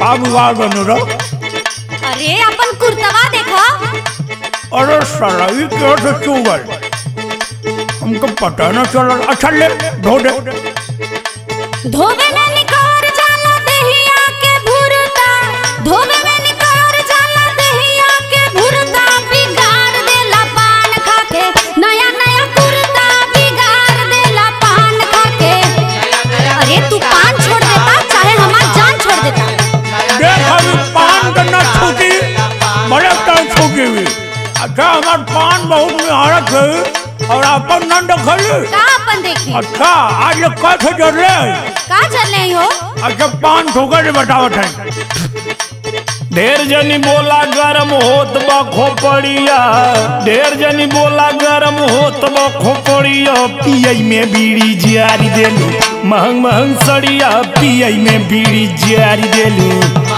का बिगाड़ बने रो अरे अपन कुर्तवा देखो अरे साला ये क्या से चुगल हमको पता न चला अच्छा ले धो दे धोवे में निकोर जाला दहिया के भुरता धोवे में निकोर जाला दहिया के भुरता बिगाड़ देला पान खा के नया नया कुर्ता बिगाड़ देला पान खा के अरे तू पान छोड़ देता चाहे हमार जान छोड़ देता देख अभी पान का न छूटी बड़े टाइम छूटी हुई अच्छा हमार पान बहुत निहारत है और अपन न देखली का अपन देखी अच्छा आज ये कैसे जर ले का चल रही हो अच्छा पान ठोकर के बतावत है ढेर जनी बोला गरम होत बा खोपड़िया ढेर जनी बोला गरम होत बा खोपड़िया पियई में बीड़ी जियारी देलू महंग महंग सड़िया पियई में बीड़ी जियारी देलू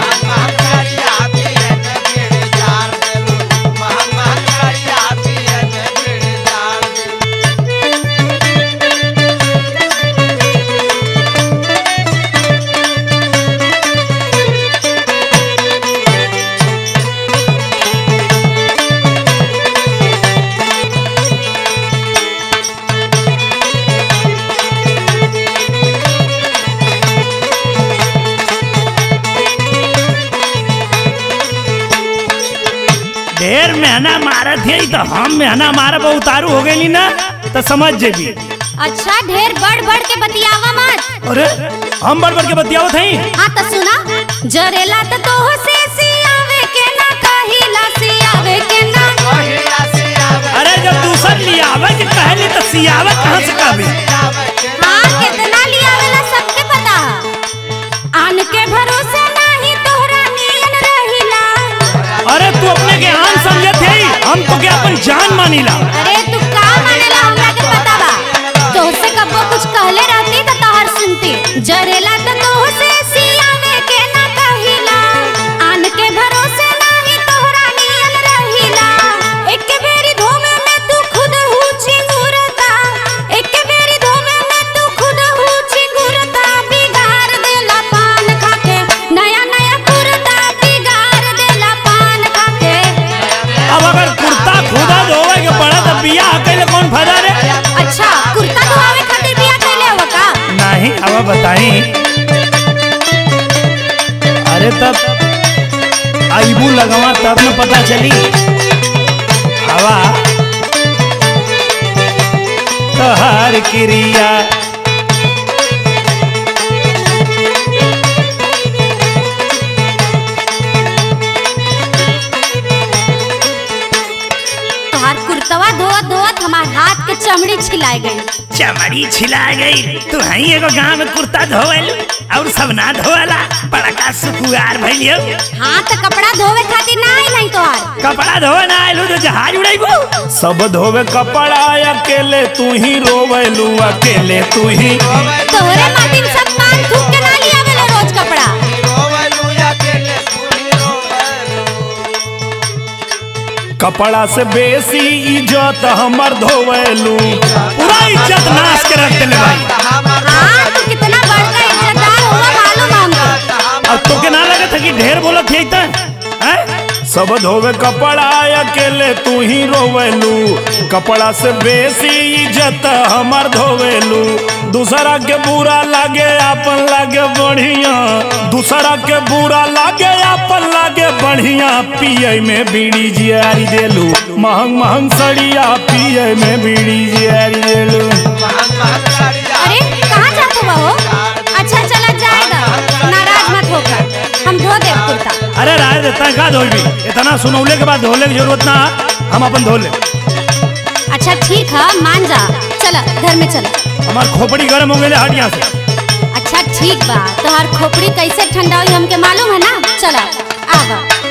ढेर मेहना मारत है तो हम मेहना मारब उतारू हो गई ना तो समझ जेबी अच्छा ढेर बढ़ बढ़ के बतियावा मत अरे हम बड़ बड़ के बतियावत हई हाँ तो सुना जरेला तो तोह से सियावे के ना कहिला सियावे के ना अरे जब दूसर लियावे के कहली तो सियावे कहाँ से कहबी हाँ कितना लियावेला सबके पता है आन के भरोसे नाही तोहरा नियन रहिला अरे तू अपने के आन समझत है हम तो क्या अपन जान मानीला अरे तू का मानेला हमरा के पता बा तोहसे कबो कुछ कहले रहती तो तोहर सुनती जरेला तो तोह से सियावे के ना कहिला आन के भरोसे नाही तोहरा नियन रहिला एक बेरी धोमे में तू खुद हुची गुरता एक बेरी धोमे में तू खुद हुची गुरता बिगाड़ देला पान खा के नया नया कुर्ता बिगाड़ देला पान खा के अब अगर कुर्ता खुदा धोवे के पड़ा तो बियाह कैले कौन फायदा रे अच्छा कुर्ता धोआवे खातिर बिया कैले हो का नहीं अब बताई अरे तब आईबू लगवा तब न पता चली हवा तोहार क्रिया तोहार कुर्तवा धोवत धोवत हमार हाथ के चमड़ी छिलाए गई चमड़ी छिला गई तू हई एगो गांव में कुर्ता धोवल और सब ना धोवला बड़का सुकुआर भइलियो हाँ तो कपड़ा धोवे खातिर ना आई नहीं तोहार कपड़ा धोवे ना आइलू तो जहाज उड़ाइबू सब धोवे कपड़ा अकेले तू ही रोवेलू अकेले तू ही तोहरे माटी में सब पान थूक के ना लिया वेला रोज कपड़ा कपड़ा से बेसी इज्जत हमर धोवेलू पूरा इज्जत नाश के रख देले भाई हाँ तू कितना बड़का इज्जतदार हुआ मालूम है हमको अब तो के ना लगत है कि ढेर बोलत है त हैं सब धोवे कपड़ा अकेले तू ही रोवेलू कपड़ा से बेसी इज्जत हमर धोवेलू दूसरा के बुरा लागे अपन लागे बढ़िया दूसरा के बुरा लागे अपन लागे बढ़िया पिए में बीड़ी जियारी देलू महंग महंग सड़िया पिए में बीड़ी जियारी देलू अरे कहाँ जाते हो अच्छा चला जाएगा नाराज मत होकर हम धो दे कुर्ता अरे राय देता का धोबी इतना सुनौले के बाद धोले की जरूरत ना हम अपन धो ले अच्छा ठीक है मान जा चला घर में चला हमार खोपड़ी गर्म हो गई हट यहाँ से अच्छा ठीक बा तोहार खोपड़ी कैसे ठंडा हुई हमके मालूम है ना चला आवा